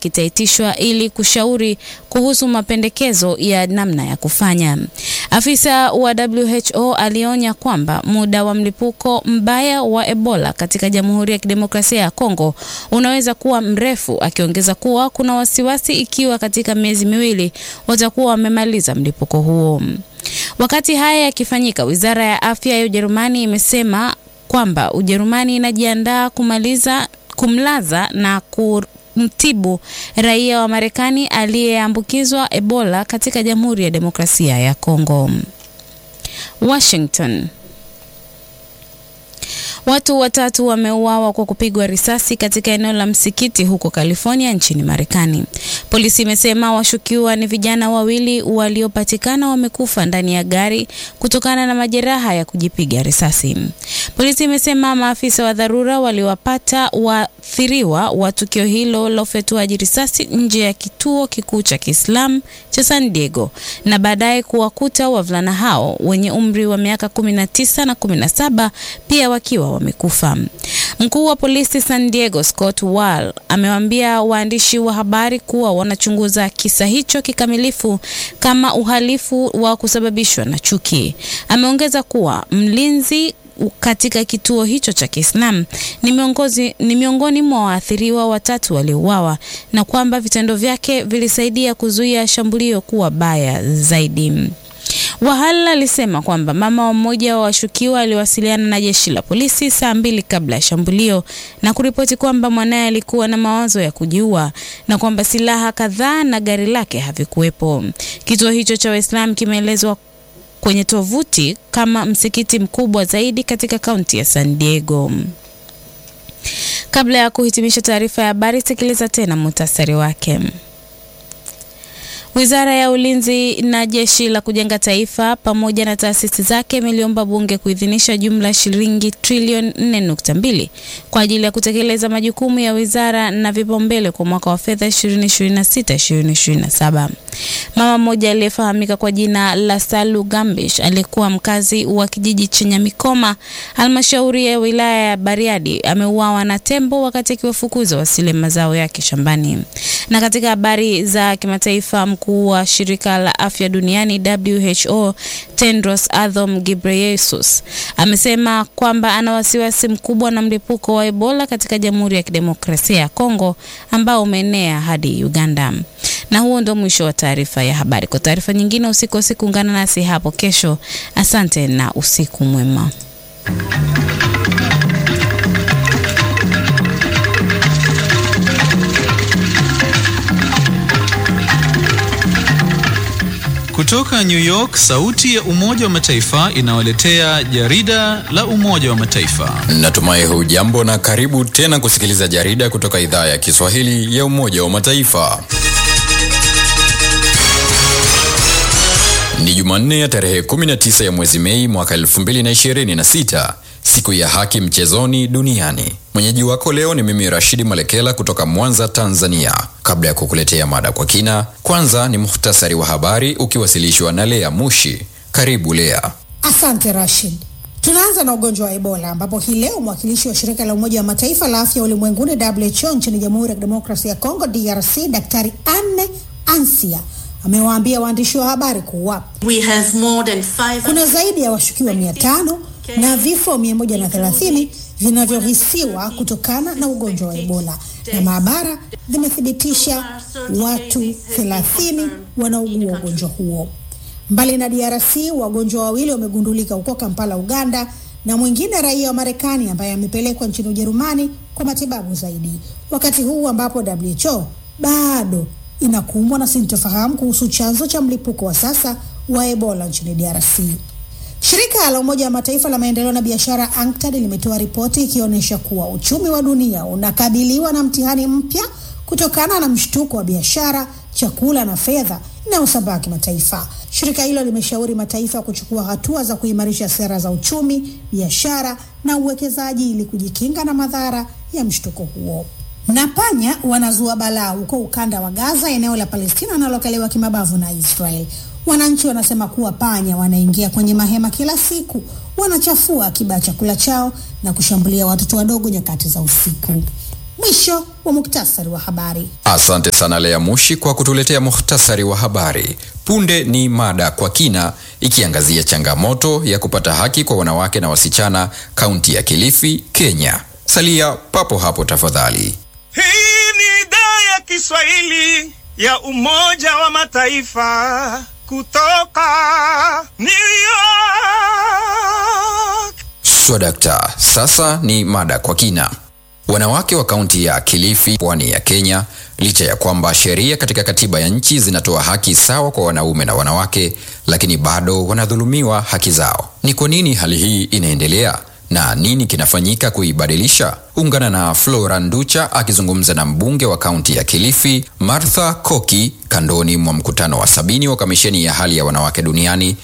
kitaitishwa ili kushauri kuhusu mapendekezo ya namna ya kufanya. Afisa wa WHO alionya kwamba muda wa mlipuko mbaya wa Ebola katika Jamhuri ya Kidemokrasia ya Kongo unaweza kuwa mrefu, akiongeza kuwa kuna wasiwasi ikiwa katika miezi miwili watakuwa wamemaliza mlipuko huo. Wakati haya yakifanyika, Wizara ya Afya ya Ujerumani imesema kwamba Ujerumani inajiandaa kumaliza kumlaza na kumtibu raia wa Marekani aliyeambukizwa Ebola katika Jamhuri ya Demokrasia ya Kongo. Washington. Watu watatu wameuawa kwa kupigwa risasi katika eneo la msikiti huko California nchini Marekani. Polisi imesema washukiwa ni vijana wawili waliopatikana wamekufa ndani ya gari kutokana na majeraha ya kujipiga risasi. Polisi imesema maafisa wa dharura waliwapata waathiriwa wa tukio hilo la ufyatuaji risasi nje ya kituo kikuu cha Kiislamu cha San Diego na baadaye kuwakuta wavulana hao wenye umri wa miaka 19 na 17 pia wakiwa wamekufa. Mkuu wa polisi San Diego Scott Wall amewaambia waandishi wa habari kuwa wanachunguza kisa hicho kikamilifu kama uhalifu wa kusababishwa na chuki. Ameongeza kuwa mlinzi katika kituo hicho cha Kiislamu ni miongoni ni miongoni mwa waathiriwa watatu waliouawa na kwamba vitendo vyake vilisaidia kuzuia shambulio kuwa baya zaidi. Wahal alisema kwamba mama wa mmoja wa washukiwa aliwasiliana na jeshi la polisi saa mbili kabla ya shambulio na kuripoti kwamba mwanaye alikuwa na mawazo ya kujiua na kwamba silaha kadhaa na gari lake havikuwepo. Kituo hicho cha Waislamu kimeelezwa kwenye tovuti kama msikiti mkubwa zaidi katika kaunti ya San Diego. Kabla ya kuhitimisha taarifa ya habari, sikiliza tena muhtasari wake. Wizara ya Ulinzi na Jeshi la Kujenga Taifa pamoja na taasisi zake imeliomba bunge kuidhinisha jumla ya shilingi trilioni 4.2 kwa ajili ya kutekeleza majukumu ya wizara na vipaumbele kwa mwaka wa fedha 2026-2027. Mama mmoja aliyefahamika kwa jina la Salu Gambish aliyekuwa mkazi wa kijiji cha Nyamikoma, halmashauri ya wilaya ya Bariadi, ameuawa na tembo wakati akiwafukuza wasile mazao yake shambani. Na katika habari za kimataifa, mkuu wa shirika la afya duniani WHO Tedros Adhanom Ghebreyesus amesema kwamba ana wasiwasi mkubwa na mlipuko wa Ebola katika Jamhuri ya Kidemokrasia ya Kongo ambao umeenea hadi Uganda. Na huo ndo mwisho wa taarifa ya habari. Kwa taarifa nyingine, usikose kuungana nasi hapo kesho. Asante na usiku mwema. Kutoka New York, sauti ya Umoja wa Mataifa inawaletea jarida la Umoja wa Mataifa. Natumai hujambo na karibu tena kusikiliza jarida kutoka idhaa ya Kiswahili ya Umoja wa Mataifa. Ni Jumanne ya tarehe 19 ya mwezi Mei mwaka 2026, siku ya haki mchezoni duniani. Mwenyeji wako leo ni mimi Rashidi Malekela kutoka Mwanza, Tanzania. Kabla ya kukuletea mada kwa kina, kwanza ni muhtasari wa habari ukiwasilishwa na Lea Mushi. Karibu Lea. Asante Rashid. Tunaanza na ugonjwa wa Ebola ambapo hii leo mwakilishi wa shirika la Umoja wa Mataifa la afya ulimwenguni WHO nchini Jamhuri ya Kidemokrasia ya Kongo DRC, Daktari Anne Ansia amewaambia waandishi wa habari kuwa We have more than five... kuna zaidi ya washukiwa mia tano na vifo mia moja na thelathini vinavyohisiwa kutokana na ugonjwa wa Ebola na maabara zimethibitisha watu thelathini wanaugua ugonjwa huo. Mbali na DRC, wagonjwa wawili wamegundulika huko Kampala, Uganda, na mwingine raia wa Marekani ambaye amepelekwa nchini Ujerumani kwa matibabu zaidi, wakati huu ambapo WHO bado inakumbwa na sintofahamu kuhusu chanzo cha mlipuko wa sasa wa Ebola nchini DRC. Shirika la Umoja wa Mataifa la maendeleo na biashara UNCTAD limetoa ripoti ikionyesha kuwa uchumi wa dunia unakabiliwa na mtihani mpya kutokana na mshtuko wa biashara, chakula na fedha inayosambaa kimataifa. Shirika hilo limeshauri mataifa kuchukua hatua za kuimarisha sera za uchumi, biashara na uwekezaji ili kujikinga na madhara ya mshtuko huo. Na panya wanazua balaa huko ukanda wa Gaza, eneo la Palestina wanalokaliwa kimabavu na Israel. Wananchi wanasema kuwa panya wanaingia kwenye mahema kila siku, wanachafua akiba ya chakula chao na kushambulia watoto wadogo nyakati za usiku. Mwisho wa muktasari wa habari. Asante sana Lea Mushi kwa kutuletea muhtasari wa habari. Punde ni mada kwa kina ikiangazia changamoto ya kupata haki kwa wanawake na wasichana kaunti ya Kilifi, Kenya. Salia papo hapo tafadhali. Hii ni idhaa ya Kiswahili ya Umoja wa Mataifa kutoka New York. Swadakta, sasa ni mada kwa kina. Wanawake wa kaunti ya Kilifi, pwani ya Kenya, licha ya kwamba sheria katika katiba ya nchi zinatoa haki sawa kwa wanaume na wanawake, lakini bado wanadhulumiwa haki zao. Ni kwa nini hali hii inaendelea na nini kinafanyika kuibadilisha? Ungana na Flora Nducha akizungumza na mbunge wa kaunti ya Kilifi Martha Koki kandoni mwa mkutano wa sabini wa kamisheni ya hali ya wanawake duniani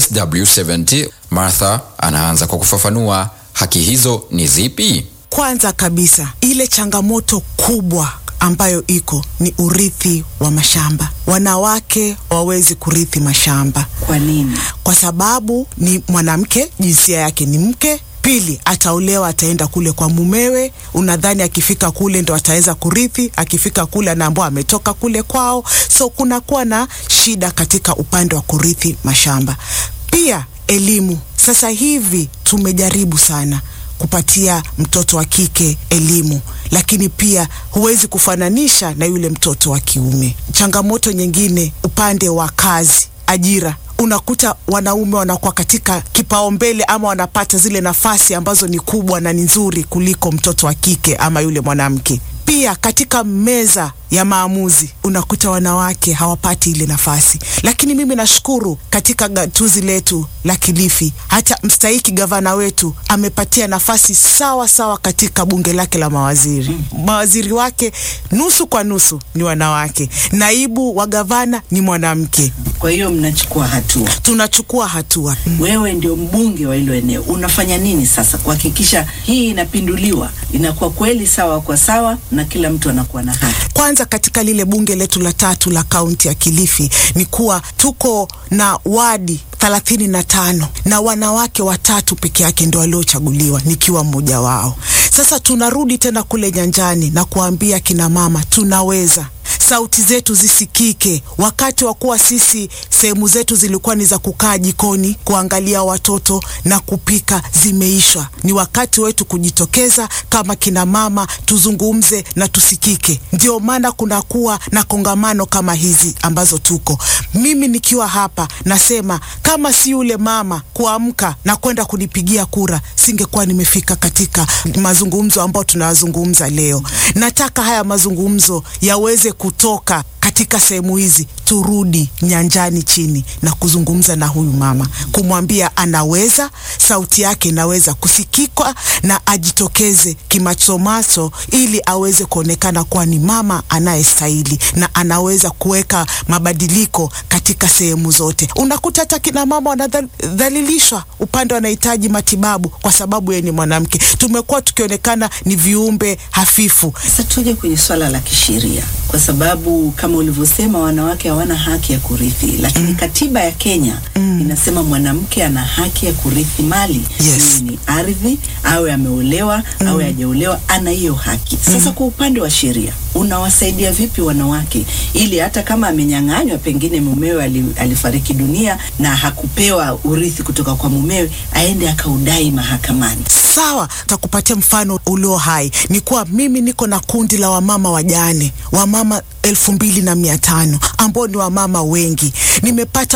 CSW70. Martha anaanza kwa kufafanua haki hizo ni zipi. Kwanza kabisa ile changamoto kubwa ambayo iko ni urithi wa mashamba. Wanawake hawawezi kurithi mashamba. Kwa nini? Kwa sababu ni mwanamke, jinsia yake ni mke. Pili, ataolewa, ataenda kule kwa mumewe. Unadhani akifika kule ndo ataweza kurithi? Akifika kule anaambiwa ametoka kule kwao, so kunakuwa na shida katika upande wa kurithi mashamba. Pia elimu, sasa hivi tumejaribu sana kupatia mtoto wa kike elimu, lakini pia huwezi kufananisha na yule mtoto wa kiume. Changamoto nyingine upande wa kazi, ajira unakuta wanaume wanakuwa katika kipaumbele ama wanapata zile nafasi ambazo ni kubwa na ni nzuri kuliko mtoto wa kike ama yule mwanamke. Pia katika meza ya maamuzi unakuta wanawake hawapati ile nafasi, lakini mimi nashukuru katika gatuzi letu la Kilifi, hata mstahiki gavana wetu amepatia nafasi sawa sawa katika bunge lake la mawaziri. Mawaziri wake nusu kwa nusu ni wanawake, naibu wa gavana ni mwanamke. Kwa hiyo mnachukua hatua. Tunachukua hatua. Wewe ndio mbunge wa hilo eneo, unafanya nini sasa kuhakikisha hii inapinduliwa, inakuwa kweli sawa kwa sawa na kila mtu anakuwa na haki? Kwanza katika lile bunge letu la tatu la kaunti ya Kilifi ni kuwa tuko na wadi thelathini na tano na wanawake watatu peke yake ndio waliochaguliwa nikiwa mmoja wao. Sasa tunarudi tena kule nyanjani na kuambia kina mama tunaweza sauti zetu zisikike. Wakati wa kuwa sisi sehemu zetu zilikuwa ni za kukaa jikoni kuangalia watoto na kupika, zimeishwa. Ni wakati wetu kujitokeza kama kina mama, tuzungumze na tusikike. Ndio maana kunakuwa na kongamano kama hizi ambazo tuko. Mimi nikiwa hapa nasema kama si yule mama kuamka na kwenda kunipigia kura, singekuwa nimefika katika mazungumzo ambayo tunayazungumza leo. Nataka haya mazungumzo yaweze kutoka katika sehemu hizi, turudi nyanjani chini na kuzungumza na huyu mama, kumwambia anaweza, sauti yake inaweza kusikikwa na ajitokeze kimasomaso, ili aweze kuonekana kuwa ni mama anayestahili na anaweza kuweka mabadiliko katika sehemu zote. Unakuta hata kina mama wanadhalilishwa upande wanahitaji matibabu kwa sababu yeye ni mwanamke. Tumekuwa tukionekana ni viumbe hafifu. Sasa tuje kwenye swala la kisheria, kwa sababu kama ulivyosema wanawake hawana haki ya kurithi, lakini mm. katiba ya Kenya mm. inasema mwanamke ana haki ya kurithi mali Yes. iwe ni ardhi, awe ameolewa mm. awe hajaolewa, ana hiyo haki. Sasa mm. kwa upande wa sheria unawasaidia vipi wanawake ili hata kama amenyang'anywa, pengine mumewe ali, alifariki dunia na hakupewa urithi kutoka kwa mumewe, aende akaudai mahakamani? Sawa, takupatia mfano ulio hai. Ni kuwa mimi niko na kundi la wamama wajane, wamama elfu mbili na mia tano ambao ni wamama wengi. Nimepata